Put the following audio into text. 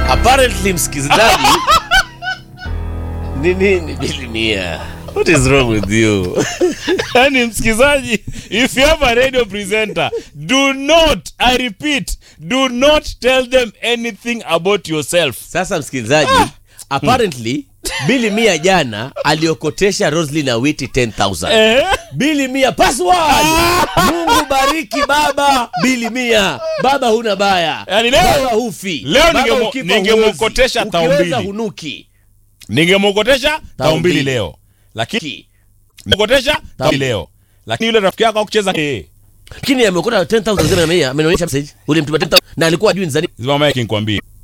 apparently msikilizaji ni nini bilimia what is wrong with you yani msikizaji if you have a radio presenter do not i repeat do not tell them anything about yourself sasa msikilizaji apparently bili mia jana aliokotesha roslin awiti 10000 eh? bili mia password mungu bariki baba bili mia baba huna baya Yaani leo- baba hufi leo Baba ningemo- ukifa ningemwokotesha huwezi. tao Ukiweza mbili. hunuki ningemwokotesha tao mbili mbili. leo lakini Ki. mwokotesha tao mbili leo lakini yule rafiki yako akucheza eh, lakini ameokota 10000 zile na mia amenionyesha message ulimtuma 10000 na alikuwa ajui ni za nini zima mike nikwambie